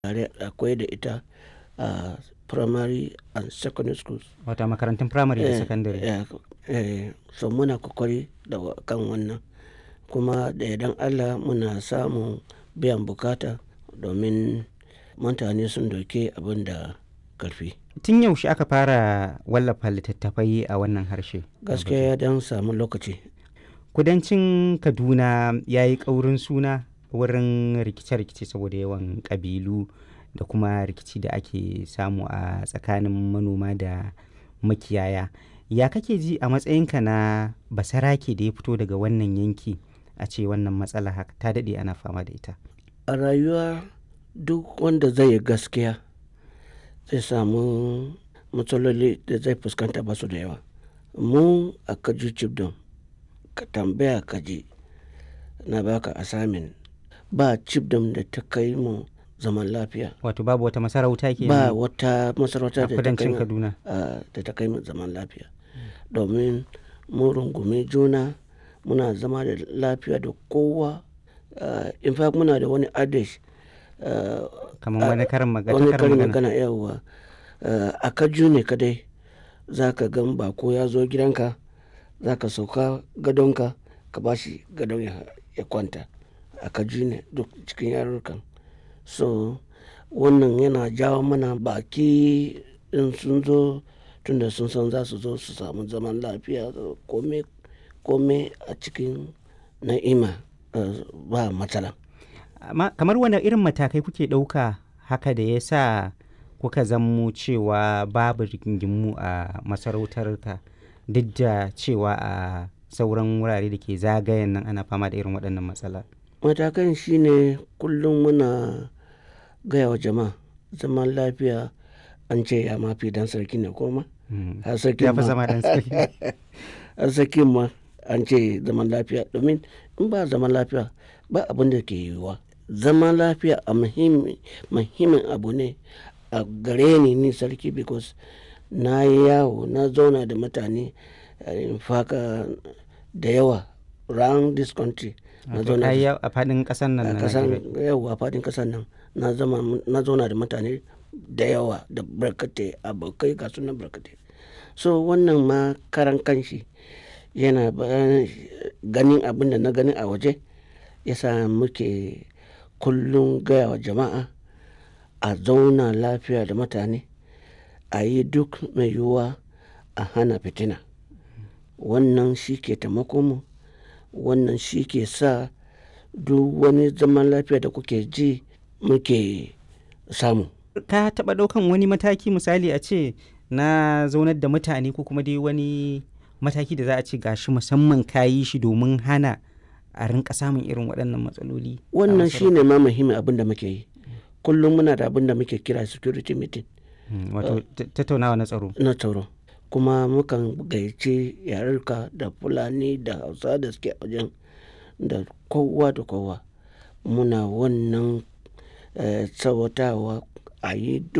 tare akwai da ita a primary and secondary schools. Wata makarantun firamare da Eh, sakandare. eh, eh, so muna kokari da wa- kan wannan kuma da yardan Allah muna samun biyan bukata domin mutane sun doke abin da karfi. Tun yaushe aka fara wallafa littattafai a wannan harshe? Gaskiya ya dan samu lokaci. Kudancin Kaduna ya yi ƙaurin suna wurin rikice-rikice saboda yawan ƙabilu da kuma rikici da ake samu a tsakanin manoma da makiyaya. Ya kake ji a matsayinka na basarake da ya fito daga wannan yanki a ce wannan matsala haka ta daɗe ana fama da ita? A rayuwa duk wanda zai yi gaskiya zai samu matsaloli da zai fuskanta ba su da yawa. Mu a Kaju Chibdom ka tambaya ka ji na baka assignment ba Chibdom da ta kai mu zaman lafiya. Wato babu wata masarauta ke Ba wata masarauta a da ta kai kudancin mu Kaduna. a- da ta kai mu zaman lafiya. Domin mun rungumi juna muna zama da lafiya da kowa. Uh, in fact muna da wani adage uh, Kamar wani karin magana. wani karin karin magana. magana yawwa uh, a kaju ne kadai za ka gan bako ya zo gidanka za ka sauka gadonka ka ba shi gadon ya, ya kwanta a kaju ne duk cikin yarurrukan so wannan yana jawo mana baki in sun zo tunda sun san za su zo su samu zaman lafiya kome kome a cikin na'ima uh, ba matsala Amma kamar wane irin matakai kuke ɗauka haka da ya sa kuka zammo cewa babu rigingimu a masarautarka duk da cewa a sauran wurare da ke zagayen nan ana fama da irin waɗannan matsala. matakan shine kullum muna gaya wa jama'a zaman lafiya an ce ya mafi dan sarki ne koma Mm. har sarki Ya fi ma zama dan sarki. har sarki ma an ce zaman lafiya domin in ba zaman lafiya ba abin da ke yiwuwa zaman lafiya a muhimmi- muhimmin abu ne a gare ni ni sarki because na yi yawo na zauna da mutane eh, in faka da yawa round this country na Wato zauna da ai a faɗin ƙasar nan a na kasan Najeriya. yau a fadin kasan nan na zama na zauna da mutane da yawa da barkatai abokai ga sunan barkatai so wannan ma karan kanshi yana ba- ganin abin da na gani a waje yasa muke kullum gaya wa jama'a a zauna lafiya da mutane a yi duk mai yiwuwa a hana fitina wannan shi ke taimako mu wannan shi ke sa duk wani zaman lafiya da kuke ji muke samu Ka taɓa ɗaukan wani mataki misali a ce na zaunar da mutane ko kuma dai wani mataki da za a ce gashi musamman ka yi shi domin hana a rinka samun irin waɗannan matsaloli. a wannan masarautar? shi ne ma muhimmin abin da muke yi kullum muna da abin da muke kira security meeting Mm, Wato ta- tattaunawa na tsaro. na tsaro kuma mukan gayyaci yarurka da fulani da hausa da suke a wajen da kowa da kowa muna wannan eh, tsawatawa a yi duk